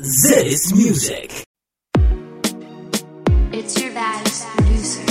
This music. It's your baddest producer.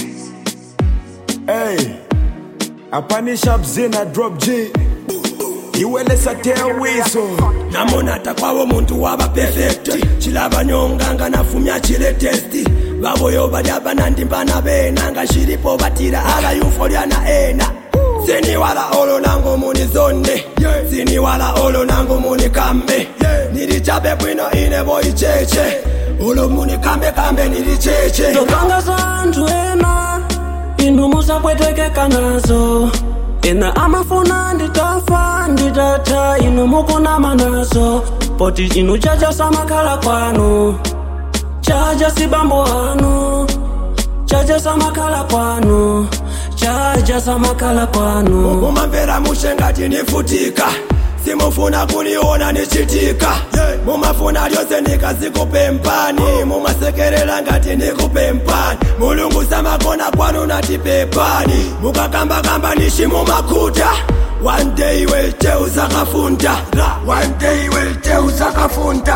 Hey, apanisha bzina drop G iwelesa tea wiso namona takwawo muntu waba perfect chilabanyonganga nafumya chile testi baboyo badaba nandimbana bena nga shilipo batira abayufolyana ena siniwala olo nango muni zonde siniwala olo nango muni kambe nilichabe bwino ine boicheche olo muni kambe kambe nilicheche topanga za anthu ena inu musapwetekeka nazo ena amafuna nditafa nditatha inu mukunama nazo poti chinu chacha samakhala kwanu chacha sibambo anu chacha samakhala kwanu chacha samakhala kwanu mumamvera mushengati nifutika simufuna kuniona nichitika mumafuna lyose nikazikupempani mumasekerera ngati nikupempani mulungu samakona kwanu natipepani mukakambakamba nishi mumakuta one day welte uzakafunda one day welte uzakafunda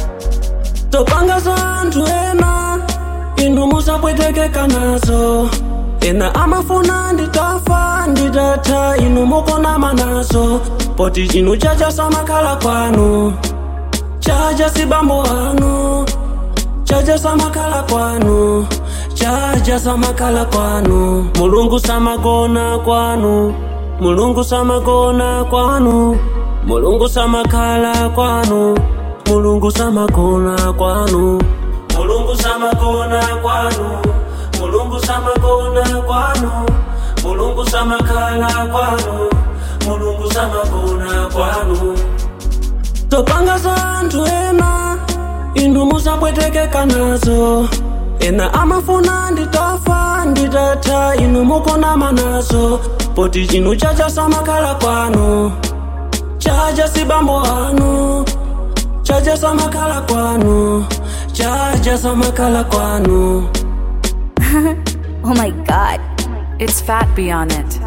topanga za anthu ena inu musapwetekeka nazo ena amafuna nditafa nditatha inu mukunama nazo poti chinu chacha samakhala kwanu chacha sibambo anu chacha samakhala kwanu chacha samakhala kwanu mulungu samagona kwanu mulungu samagona kwanu mulungu samakhala kwanu mulungu samagona kwanu mulungu samagona kwanu mulungu samagona kwanu mulungu samakhala kwanu mulungu samagona kwanu topanga za anthu ena inu musapwetekeka nazo ena amafuna nditafa nditatha inu mukunama nazo poti chinu chacha samakhala kwanu chacha sibambo anu chacha samakhala kwanu chacha samakhala kwanu Oh my god. It's Fat Beyond It.